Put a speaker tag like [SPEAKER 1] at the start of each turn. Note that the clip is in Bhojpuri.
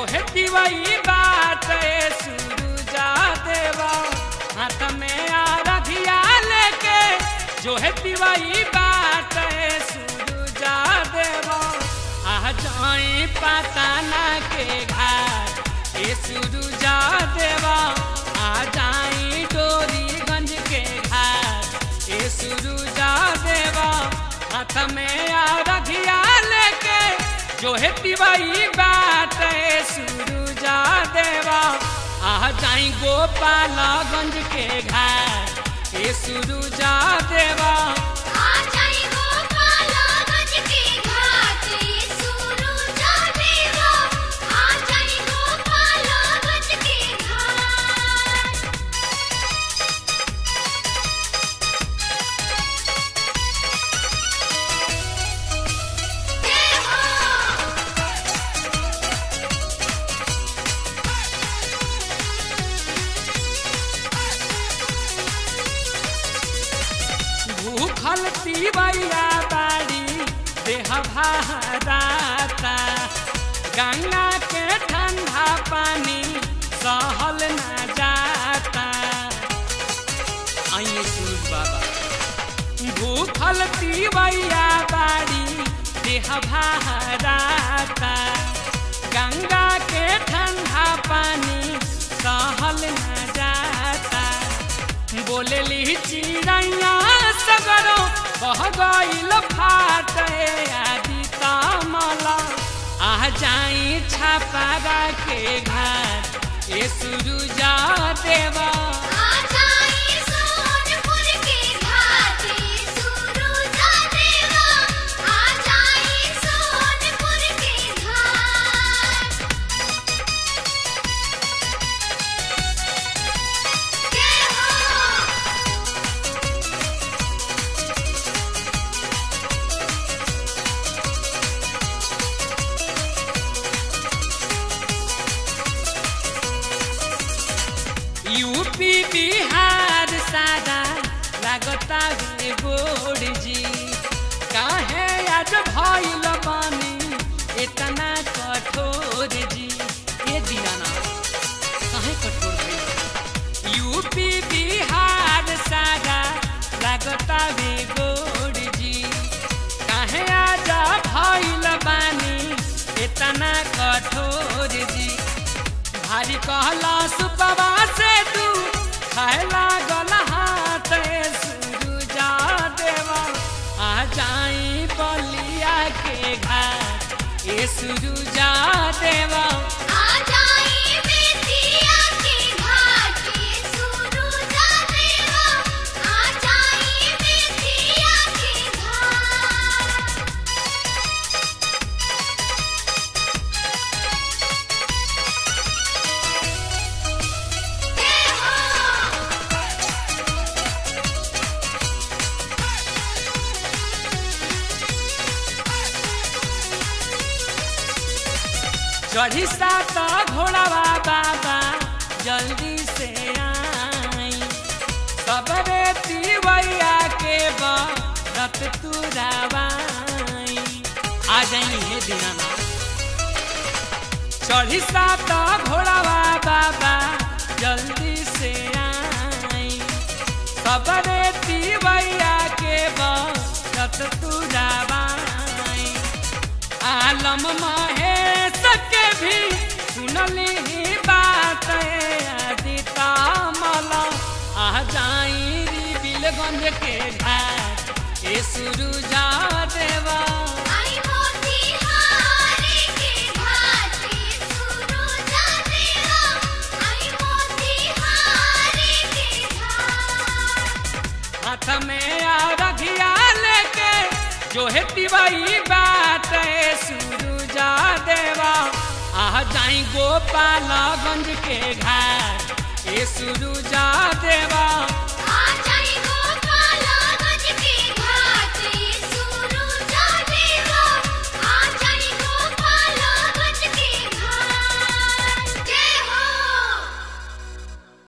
[SPEAKER 1] जो है दिवाई बात सूरुजा देवा हाथ में आ रखिया लेके जो है दिवाई बात सूरुजा देवा आ जाई पताना के घाट ए सूरुजा देवा आ जाई डोरीगंज के घाट ए सूरुजा देवा हाथ में आ रखिया लेके जो है तिवाई बात ए सूरुजा देवा आ जाई गोपालगंज के घाट ए सूरुजा देवा
[SPEAKER 2] आ जाई गोपालगंज के घाट सूरुजा देवा आ जाई गोपालगंज के घाट देवा
[SPEAKER 1] भूखल तिवैया बाड़ी देह भाराता गंगा के ठंडा पानी सहल न जाता आइए सूरज बाबा भूखल तिवैया बाड़ी देह भाराता गंगा के ठंडा पानी सहल न जाता बोलेली चिड़ैया सगरो बह गईल फाटे आदि तामला आ जाई छापारा के घाट ए सुरुजा देवा
[SPEAKER 2] आ जाई सोनपुर के घाट सूरुजा देवा आ जाई सोनपुर के घाट देवा
[SPEAKER 1] यूपी बिहार सादा लागता रे गोड़ जी काहे आज भइल बानी इतना कठोर जी ए दीवाना काहे कठोर भइल यूपी बिहार सादा लागता रे गोड़ जी काहे आज भइल बानी इतना कठोर जी भारी कहला सुपवा से तू खाए लागल हाथ ए सुरुजा देवा आ जाई बलिया के घाट ए सुरुजा देवा
[SPEAKER 2] आ जाई बेतिया के घाट सूरुजा देवा आ जाई बेतिया के घाट देवा
[SPEAKER 1] चढ़ी सात घोड़ावा बाबा जल्दी से आई सबरे तिवैया के बरत तुरावाई आ जाई हे दीनाना चढ़ी सात घोड़ावा बाबा जल्दी से आई सबरे तिवैया के बरत तुरावाई आलम महेश के भी सुनली ही बात आदिता मला आ जाई री बिलगंज के घाट ए सुरुजा देवा
[SPEAKER 2] आई मोतीहारी के घाट सूरुजा देवा आई मोतीहारी के घाट
[SPEAKER 1] हाथ में आ रखिया लेके जो है तिवाई बात ए सुरुजा देवा आ जाई गोपालगंज के घाट ए सुरुजा